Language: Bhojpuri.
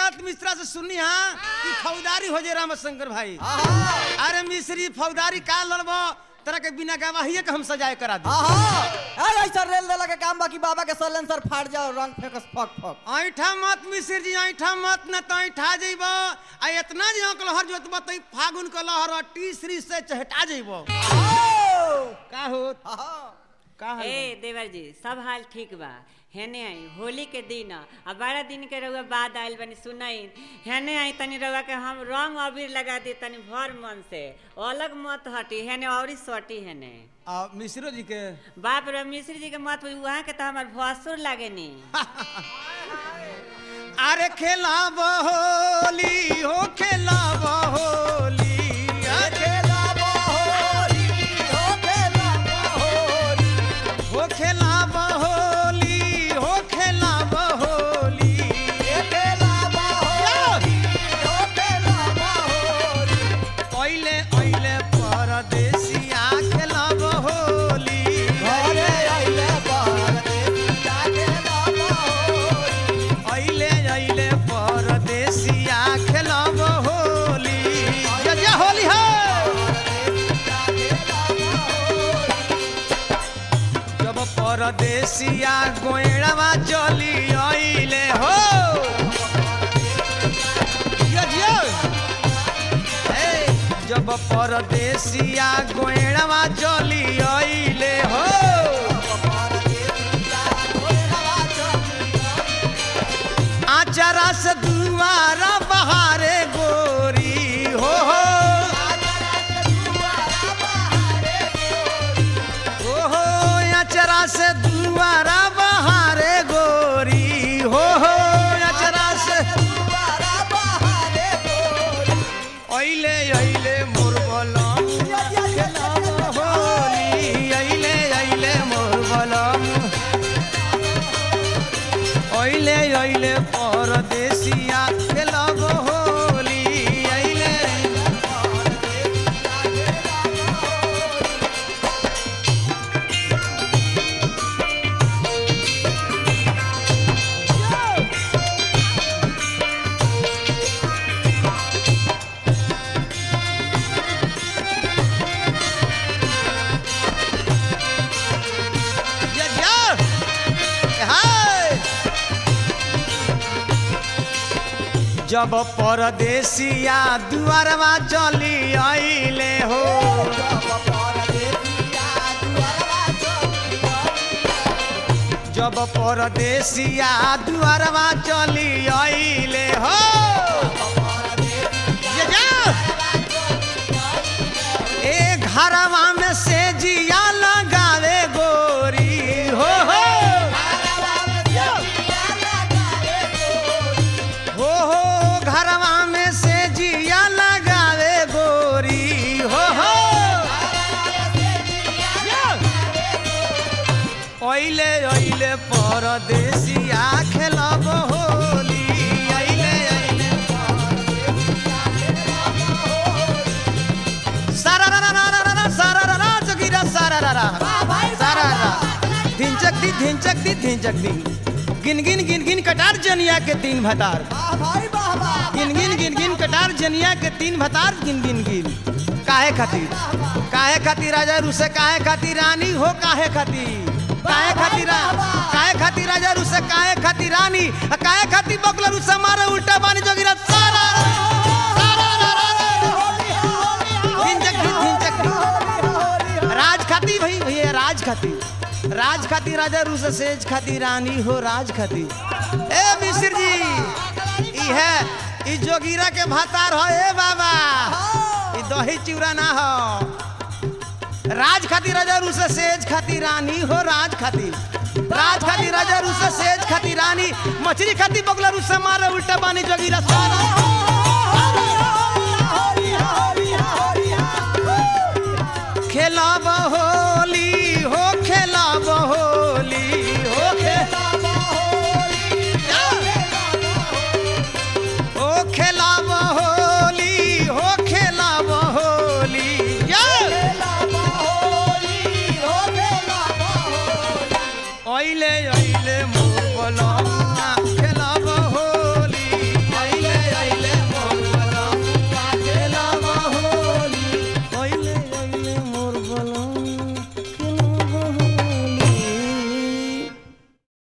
मत मिश्रा से सुनी हाँ कि फौदारी हो जे रामशंकर भाई अरे मिश्री फौदारी का लड़बो तरह के बिना गवाहिए के हम सजाए करा दी अरे ऐसा रेल देला के काम बाकी बाबा के सलेंसर फाड़ जाओ रंग फेंकस फक फक ऐठा मत मिश्र जी ऐठा मत न तो ऐठा जइब आ इतना जे अंक लहर जोतब तो फागुन के लहर तीसरी से चहटा जइब का हो का हो ए देवर जी सब हाल ठीक बा हेने आई होली के दिन आ बारह दिन के रउआ बाद आइल बनी सुनाई हेने आई तनी रउआ के हम रंग अबीर लगा दी तनी भर मन से अलग मत हटी हेने औरी सटी हेने आ मिश्रो जी के बाप रे मिश्री जी के मत हुई वहाँ के तो हमार भसुर लागे नी अरे खेला होली हो खेला होली हो खेला होली हो खेला होली ओइले ओइले परदेसिया खेला होली ओइले ओइले परदेसिया खेला होली या या होली हो जब परदेसिया गोइड़वा चली आइले हो जियो, जियो। हे, जब परदेसिया गोइड़वा चली आइले हो आचारा से दुआरा बहारे गोरी हो हो ओहो अचरा से दुआरा बहारे गोरी हो हो अचरा से ओइले ओइले मोर बलम होली ओइले ओइले मोर बलम ओइले ओइले परदेसिया खेलब होली ओइले या या हाय जब परदेसिया दुआरवा चली आइले हो जब परदेसिया दुआरवा चली आइले हो या या। ए घरवा में से जिया लगावे गोरी हो हो हो हो घरवा में से जिया लगावे गोरी हो हो ओइले ओइले परदेसिया खेलब होली ओइले ओइले सारा रा रा रा रा रा रा सारा रा रा जोगिरा सारा रा रा सारा रा धिंचक दी धिंचक दी धिंचक दी गिन गिन गिन गिन कटार जनिया के तीन भतार गिन गिन गिन गिन कटार जनिया के तीन भतार गिन गिन गिन काहे खातिर काहे खातिर राजा रुसे काहे खातिर रानी हो काहे खातिर काहे खातिर रा- काहे खातिर राजा रुसे काहे खातिर रानी आ काहे खातिर बकला रुसे मारे उल्टा बानी जोगिरा सारा रा- सारा रा रा रा। धिंचक दी धिंचक दी राज खाती भाई भैया राज खाती राज खाती राजा रूस सेज खाती रानी हो राज खाती ए मिश्र जी ई है ई जोगीरा के भातार हो ए बाबा ई दही चिवड़ा ना हो राज खाती राजा रूस सेज खाती रानी हो राज खाती राज खाती राजा रूस सेज खाती रानी मछली खाती बगला रूस मारे उल्टा बानी जोगीरा सारा